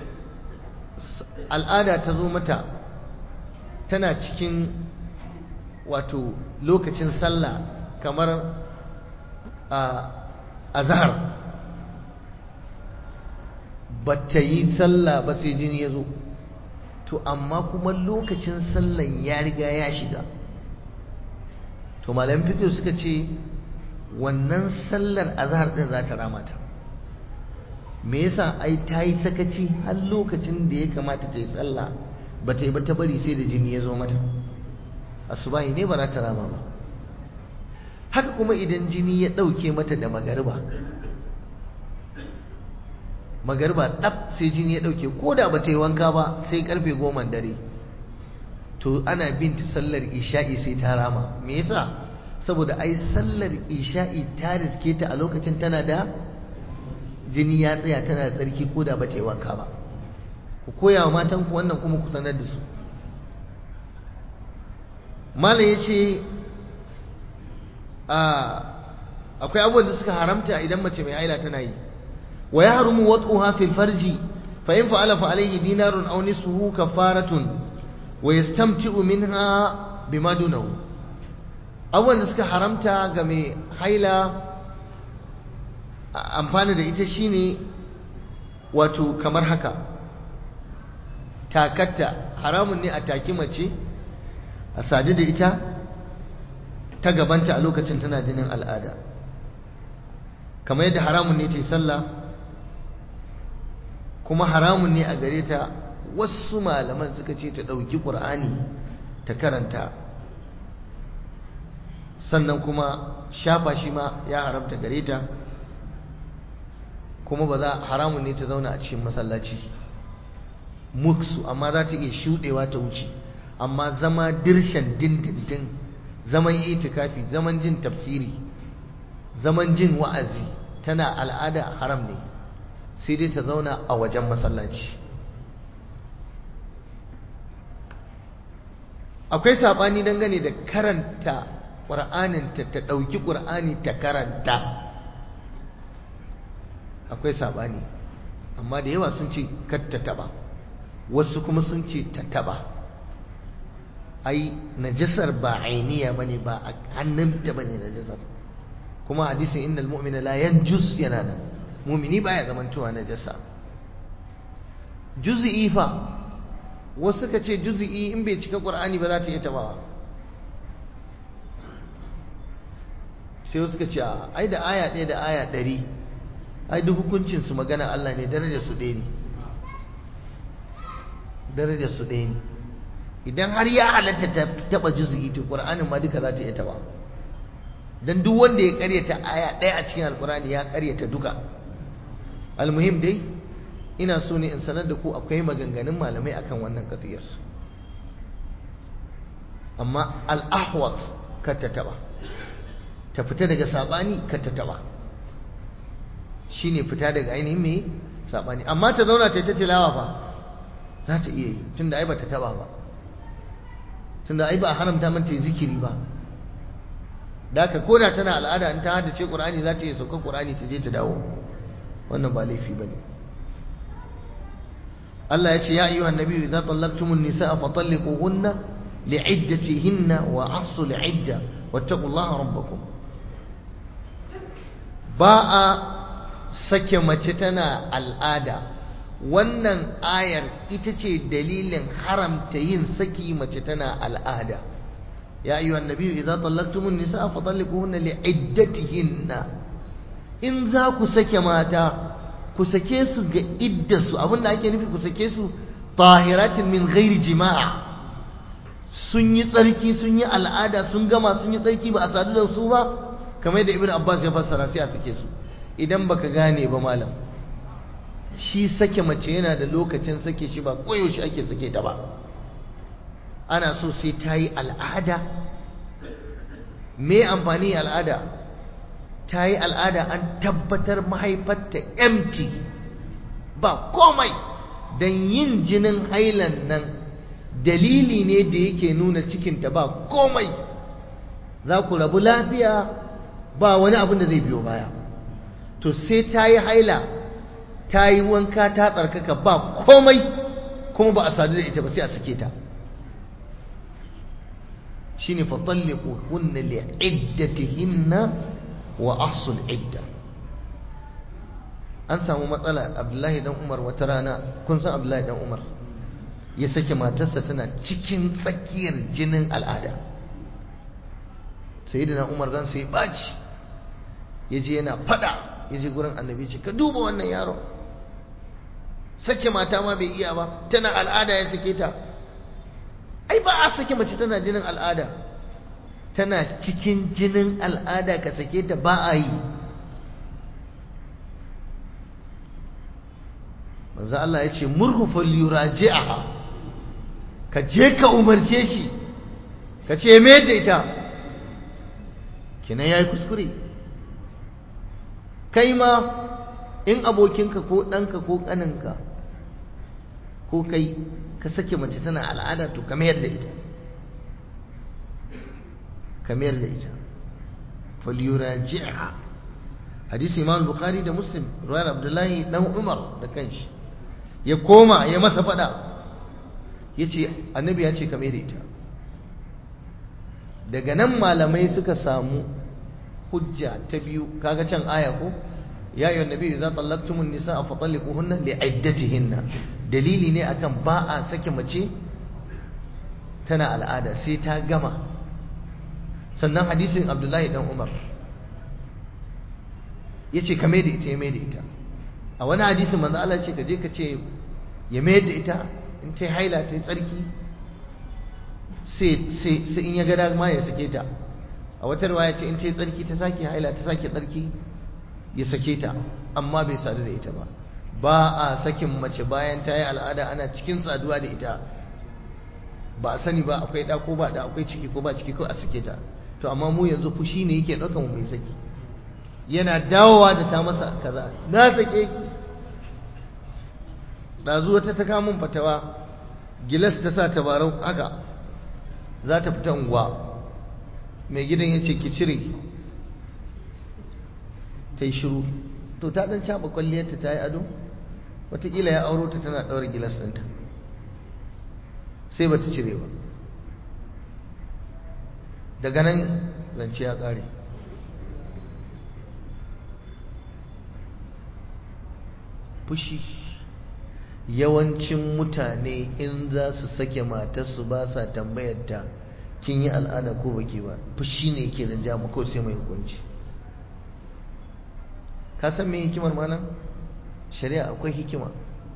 al'ada ta zo mata tana cikin wato lokacin sallah kamar a zahar ba ta yi sallah ba sai jini ya zo to amma kuma lokacin sallan ya riga ya shiga to malam fiƙo suka ce wannan sallar azhar din za ta ramata me yasa ai ta yi sakaci har lokacin da ya kamata ta yi sallah ba ta yi ba ta bari sai da jini ya zo mata asubahi ne ba za ta rama ba haka kuma idan jini ya ɗauke mata da magariba magariba ɗab sai jini ya ɗauke ko da ba ta yi wanka ba sai karfe goma dare to ana bin ta sallar isha'i sai ta rama me yasa saboda ai sallar isha'i ta riske ta a lokacin tana da jini ya tsaya tana da tsarki ko da ba ta yi wanka ba ku koya wa matanku wannan kuma ku sanar da su malam ya ce akwai abubuwan da suka haramta idan mace mai haila tana yi wa ya harumu wat'uha fil farji fa in fa'ala fa alayhi dinarun aw nisfuhu kafaratun wa yastamti'u minha bima dunahu abubuwan da suka haramta ga mai haila amfani da ita shine wato kamar haka takatta haramun ne a taki mace a sadu da ita ta gabanta a lokacin tana jinin al'ada kamar yadda haramun ne ta yi sallah kuma haramun ne a gare ta wasu malaman suka ce ta ɗauki ƙur'ani ta karanta sannan kuma shafa shi ma ya haramta gare ta kuma ba za haramun ne ta zauna a cikin masallaci muksu amma za ta iya shuɗewa ta wuce amma zama dirshan dindindin zaman itikafi zaman jin tafsiri zaman jin wa'azi tana al'ada haram ne sai dai ta zauna a wajen masallaci akwai saɓani dangane da karanta ƙur'aninta ta ɗauki ƙur'ani ta karanta akwai saɓani amma da yawa sun ce kar ta taɓa wasu kuma sun ce ta taɓa ai najasar ba ainiya bane ba a hannunta bane najasar kuma hadisin innal mu'mina la yanjus yana nan mu'mini baya zamantowa najasa juzi'i fa wasu suka ce juzi'i in bai cika ƙur'ani ba za ta iya tabawa sai wasu suka ce ai da aya ɗaya da aya ɗari ai duk hukuncinsu magana Allah ne darajar su ɗaya ne darajar su ɗaya ne idan har ya halatta ta taɓa juzi'i to ƙur'anin ma duka za ta iya taɓa dan duk wanda ya ƙaryata aya ɗaya a cikin alƙur'ani ya ƙaryata duka almuhim dai ina so ne in sanar da ku akwai maganganun malamai akan wannan qadiyar amma al-ahwat kar ta taba ta fita daga sabani kar ta taba shine fita daga ainihin me sabani amma ta zauna ta ta tilawa fa za ta iya yi tunda ai bata taba ba tunda ai ba a haramta mata zikiri ba da ka koda tana al'ada in ta hadace qur'ani za ta iya sauka qur'ani ta je ta dawo wannan ba laifi bane Allah ya ce ya ayyuhan nabiyyu idza tallaqtumun nisaa fatalliquhunna li'iddatihinna wa ahsul 'idda wattaqullaha rabbakum ba a sake mace tana al'ada wannan ayar ita ce dalilin haramta yin saki mace tana al'ada ya ayyuhan nabiyyu idza tallaqtumun nisaa fatalliquhunna li'iddatihinna in za ku sake mata ku sake su ga iddarsu abinda ake nufi ku sake su tahiratin min ghairi jima'a sun yi tsarki sun yi al'ada sun gama sun yi tsarki ba a sadu da su ba kamar yadda ibn abbas ya fassara sai a sake su idan baka gane ba malam shi sake mace yana da lokacin sake shi ba koyaushe ake sake ta ba ana so sai ta yi al'ada me amfani al'ada ta yi al'ada an tabbatar mahaifarta empty ba komai don yin jinin hailan nan dalili ne da yake nuna cikinta ba komai za ku rabu lafiya ba wani abin da zai biyo baya to sai ta yi haila ta yi wanka ta tsarkaka ba komai kuma ba a sadu da ita ba sai a sake ta shine fatalliqu hunna li'iddatihinna wa ahsul idda an samu matsala abdullahi dan umar wata rana kun san abdullahi dan umar ya sake matarsa tana cikin tsakiyar jinin al'ada sai da umar ran sai baci ya je yana fada ya je gurin annabi ce ka duba wannan yaron sake mata ma bai iya ba tana al'ada ya sake ta ai ba a sake mace tana jinin al'ada tana cikin jinin al'ada ka sake ta ba a yi manzo Allah ya ce murhu falyuraji'aha ka je ka umarce shi ka ce me da ita kina yayi kuskure kai ma in abokinka ko ɗanka ko ƙaninka ko kai ka sake mace tana al'ada to ka mayar da ita ka mayar da ita falyuraji'ha hadisi imam bukhari da muslim ruwayar abdullahi dan umar da kanshi ya koma ya masa fada yace annabi ya ce ka mayar da ita daga nan malamai suka samu hujja ta biyu kaga can aya ko ya ayyuhan nabi idza tallaqtumun nisaa fa talliquhunna li'iddatihinna dalili ne akan ba a sake mace tana al'ada sai ta gama sannan hadisin abdullahi dan umar ya ce ka da ita ya da ita a wani hadisin manzo Allah ce ka je ka ce ya mai da ita in ta haila ta yi tsarki sai in ya ga dama ya sake ta a wata riwaya ce in ta yi tsarki ta sake haila ta sake tsarki ya sake ta amma bai sadu da ita ba ba a sakin mace bayan ta yi al'ada ana cikin saduwa da ita ba a sani ba akwai ɗa ko ba ɗa akwai ciki ko ba ciki ko a sake ta to amma mu yanzu fushi ne yake ɗaukan mu mai saki yana dawowa da ta masa kaza na sake ki ɗazu wata ta kamun fatawa gilas ta sa tabarau haka za ta fita unguwa mai gidan ya ce ki cire ta yi shiru to ta ɗan caɓa kwalliyarta ta yi ado wataƙila ya auro ta tana ɗaura gilas ɗinta sai ba ta cire ba daga nan zance ya ƙare fushi yawancin mutane in za su sake matarsu ba sa tambayar ta kin yi al'ada ko baki ba fushi ne ke da jama ko sai mai hukunci ka san me hikimar malam shari'a akwai hikima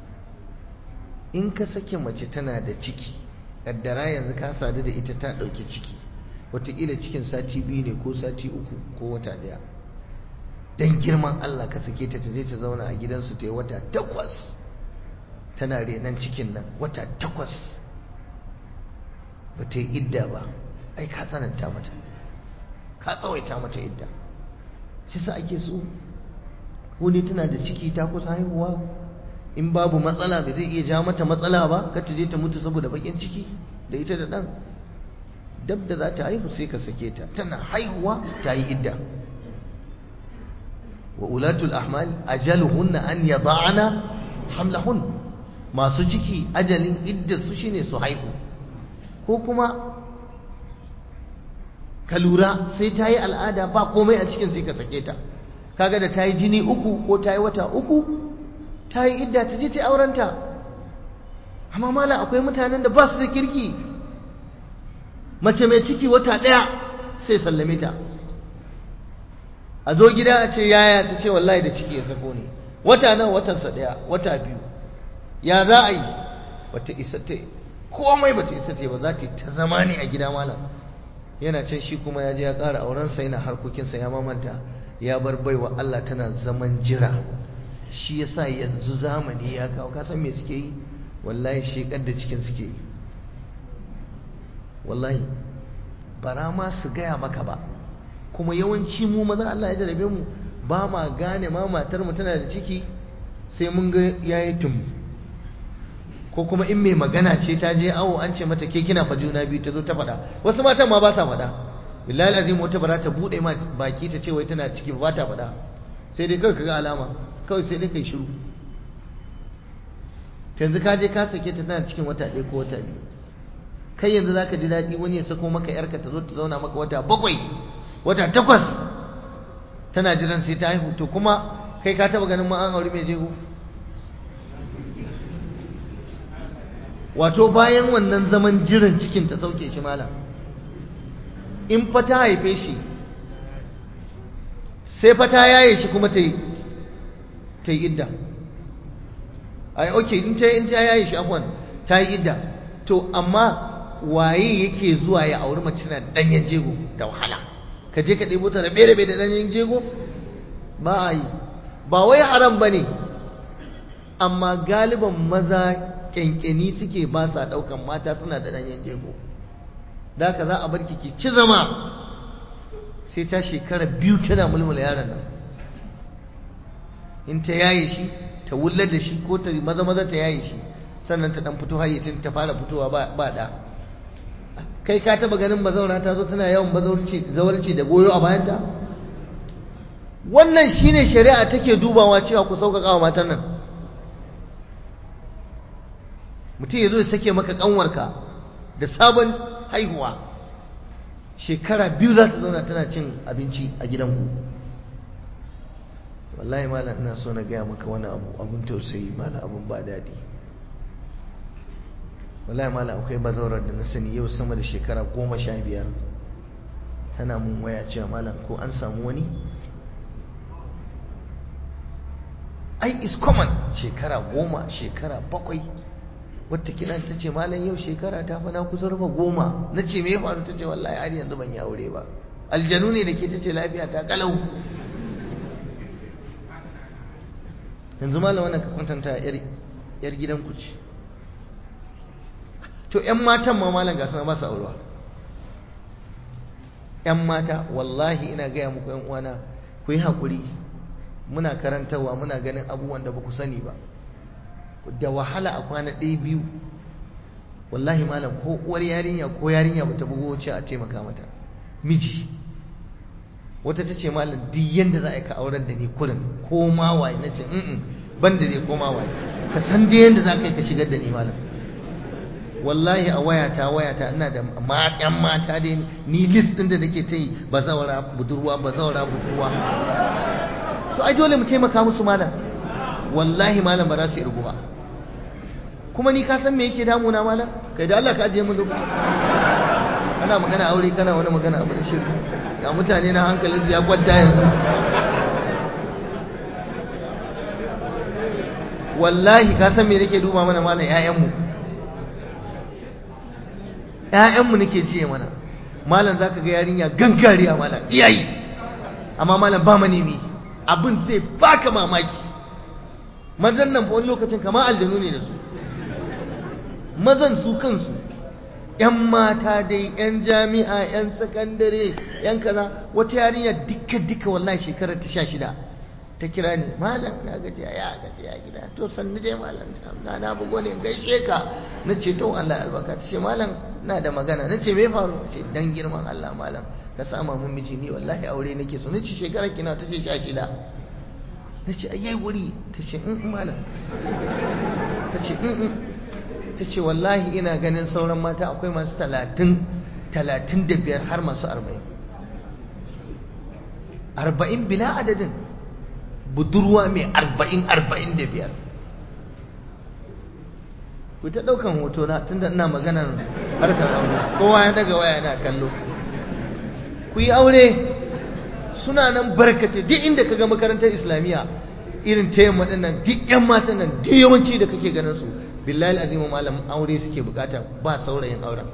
in ka sake mace tana da ciki kaddara yanzu ka sadu da ita ta ɗauki ciki wataƙila cikin sati biyu ne ko sati uku ko wata ɗaya don girman Allah ka sake ta ta je ta zauna a gidansu ta yi wata takwas tana renon cikin nan wata takwas ba ta yi idda ba ai ka tsananta mata ka tsawaita mata idda shi sa ake so wani tana da ciki ta kusa haihuwa in babu matsala ba zai iya ja mata matsala ba ka ta je ta mutu saboda bakin ciki da ita da ɗan dab da za ta haihu sai ka sake ta tana haihuwa ta yi idda wa ulatul ahmal ajaluhunna an yada'ana hamlahun masu ciki ajalin idda su shine su haihu ko kuma ka lura sai ta yi al'ada ba komai a cikin sai ka sake ta kaga da ta yi jini uku ko ta yi wata uku ta yi idda ta je ta aurenta amma mala akwai mutanen da ba su da kirki mace mai ciki wata ɗaya sai sallame ta a zo gida a ce yaya ta ce wallahi da ciki ya sako ne wata nan watansa ɗaya wata biyu ya za a yi bata isa ta komai bata isa ta ba za ta ta zama ne a gida malam yana can shi kuma ya je ya ƙara aurensa yana harkokinsa ya mamanta ya bar baiwa Allah tana zaman jira shi yasa yanzu zamani ya kawo kasan me suke yi wallahi shekar da cikin suke yi wallahi bara ma su gaya maka ba kuma yawanci mu maza Allah ya jarabe mu ba ma gane ma matar mu tana da ciki sai mun ga yayi tum ko kuma in mai magana ce ta je awo an ce mata ke kina fa juna biyu ta zo ta faɗa wasu matan ma ba sa faɗa billahi azim wata bara ta bude ma baki ta ce wai tana ciki ba ta faɗa sai dai kawai kaga alama kawai sai dai kai shiru yanzu ka je ka sake ta tana cikin wata ɗaya ko wata biyu kai yanzu zaka ji daɗi wani ya sako maka yarka ta zo ta zauna maka wata bakwai wata takwas tana jiran sai ta haihu to kuma kai ka taba ganin ma an aure mai jego wato bayan wannan zaman jiran cikin ta sauke shi malam in fa ta haife shi sai fa ta yaye shi kuma ta yi ta yi idda ai ok in ta in ta yaye shi afwan ta yi idda to amma waye yake zuwa ya auri mace na danyen jego da wahala ka je ka ɗebo ta rabe rabe da danyen jego ba a yi ba wai haram ba ne amma galiban maza kyankyani suke ba sa ɗaukan mata suna da danyen jego da ka za a bar ki ci zama sai ta shekara biyu tana mulmula yaron nan in ta yaye shi ta wullar da shi ko ta maza maza ta yaye shi sannan ta dan fito hayyacin ta fara fitowa ba da kai ka taba ganin bazaura ta zo tana yawan zawarci da goyo a bayanta wannan shine shari'a take dubawa cewa ku sauƙaƙa wa matan nan mutum ya zo ya sake maka ƙanwarka da sabon haihuwa shekara biyu za ta zauna tana cin abinci a gidanku wallahi malam ina so na gaya maka wani abu abun tausayi malam abun ba daɗi wallahi malam akwai bazaurar da na sani yau sama da shekara goma sha biyar tana mun waya cewa malam ko an samu wani ai is common shekara goma shekara bakwai wata kiran ta ce malam yau shekara ta fa na kusa rufe goma na ce me ya faru ta ce wallahi har yanzu ban yi aure ba aljanu ne da ke ta ce lafiya ta kalau yanzu malam wannan ka kwantanta yar gidan ku ce to yan matan ma malam ga suna ba su aurewa yan mata wallahi ina gaya muku yan uwana ku yi haƙuri muna karantarwa muna ganin abubuwan da ba ku sani ba da wahala a kwana ɗaya biyu wallahi malam ko uwar yarinya ko yarinya bata bugo ce a taimaka mata miji wata ta ce malam duk yanda za a yi ka auren da ni kurin ko ma waye na ce in ban da ne ko ma waye ka san dai yanda za ka yi ka shigar da ni malam wallahi a wayata wayata ina da yan mata dai ni list ɗin da nake ta yi bazawara budurwa bazawara budurwa to ai dole mu taimaka musu malam wallahi malam ba za su irgu ba kuma ni ka san me yake damuna malam kai da Allah ka ajiye mun lokaci ana magana aure kana wani magana abu da shirki ga mutane na hankalin su ya kwanta yanzu wallahi ka san me nake duba mana malam ƴaƴanmu ƴaƴanmu nake jiye mana malam zaka ga yarinya gangariya malam iyayi amma malam ba manemi abin zai baka mamaki mazan nan fa wani lokacin kamar aljanu ne da su mazan su kansu ‘yan mata dai, ‘yan jami'a, ‘yan sakandare, ‘yan kaza, wata yarinya duka-duka wallahi shekarar ta sha shida ta kira ni, malam na gaji ya gaji a gida, to sannu dai malam na na bugo ne gaishe ka na ce to Allah albarka ta ce malam na da magana na ce me faru ce dan girman Allah malam ka sama mun miji ni wallahi aure nake so na ce shekarar kina ta ce sha shida na ce ayyai wuri ta ce in malam ta ce in ta ce wallahi ina ganin sauran mata akwai masu talatin talatin da biyar har masu arba'in arba'in bila adadin budurwa mai arba'in arba'in da biyar ku ta ɗaukan hoto na tun da ina maganar harkar aure kowa ya daga waya na kallo ku yi aure suna nan barkace duk inda ka ga makarantar islamiyya irin ta yamma nan duk 'yan matan nan duk yawanci da kake ganin su billahi azimu malam aure suke bukata ba saurayin auren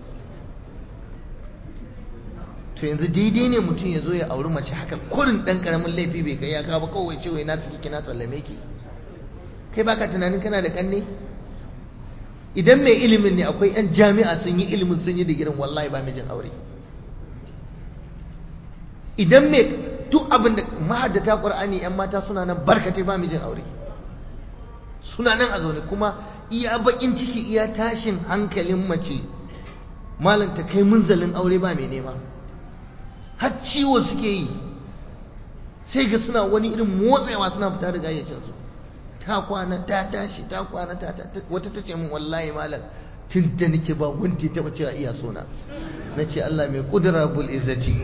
to yanzu daidai ne mutum ya zo ya auri mace haka kurin dan karamin laifi bai kai ya kawo ba kawai cewa na suke kina sallame ki kai baka tunanin kana da kanne idan mai ilimin ne akwai yan jami'a sun yi ilimin sun yi digirin wallahi ba mijin aure idan mai duk abin da mahaddata qur'ani yan mata suna nan barkatai ba mijin aure suna nan a zaune kuma iya bakin ciki iya tashin hankalin mace malam ta kai munzalin aure ba mai nema har ciwo suke yi sai ga suna wani irin motsawa suna fita da gayyacinsu ta kwana ta tashi ta kwana ta wata ta ce min wallahi malam tun da nake ba wanda ya taba cewa iya sona na ce Allah mai kudura bul izzati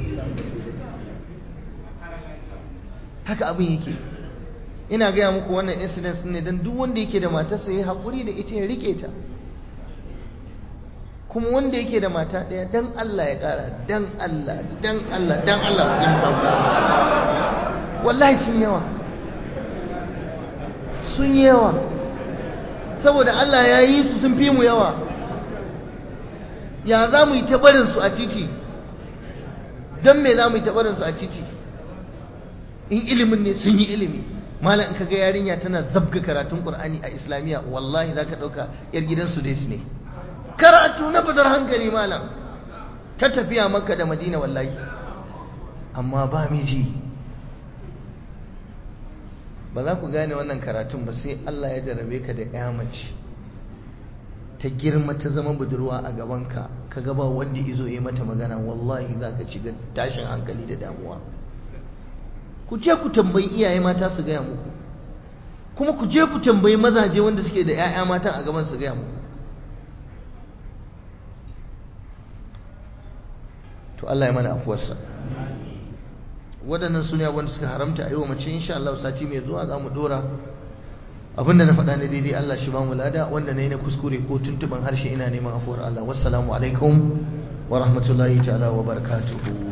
haka abin yake ina gaya muku wannan incidents ne don duk wanda yake da matarsa ya haƙuri da ita ya rike ta kuma wanda yake da mata ɗaya dan Allah ya ƙara dan Allah dan Allah dan Allah kudin wallahi sun yawa sun yawa saboda Allah ya yi su sun fi mu yawa ya za mu yi tabarinsu a titi don me za mu yi tabarinsu a titi in ilimin ne sun yi ilimi malam in kaga yarinya tana zabga karatun qur'ani a islamiyya wallahi zaka dauka yar gidan su dai ne karatu na fadar hankali malam ta tafiya makka da madina wallahi amma ba miji ba za ku gane wannan karatun ba sai Allah ya jarabe ka da ya mace ta girma ta zama budurwa a gabanka ka gaba wanda izo ya mata magana wallahi za ka shiga tashin hankali da damuwa ku je ku tambayi iyaye mata su gaya muku kuma ku je ku tambayi mazaje wanda suke da 'ya'ya matan a gaban su gaya muku to Allah ya mana afuwarsa waɗannan su ne wanda suka haramta a yi wa mace insha Allah sati mai zuwa za mu dora abinda na faɗa na daidai Allah shi ba mu lada wanda na yi na kuskure ko tuntuban harshe ina neman afuwar Allah wassalamu alaikum wa rahmatullahi ta'ala wa barakatuhu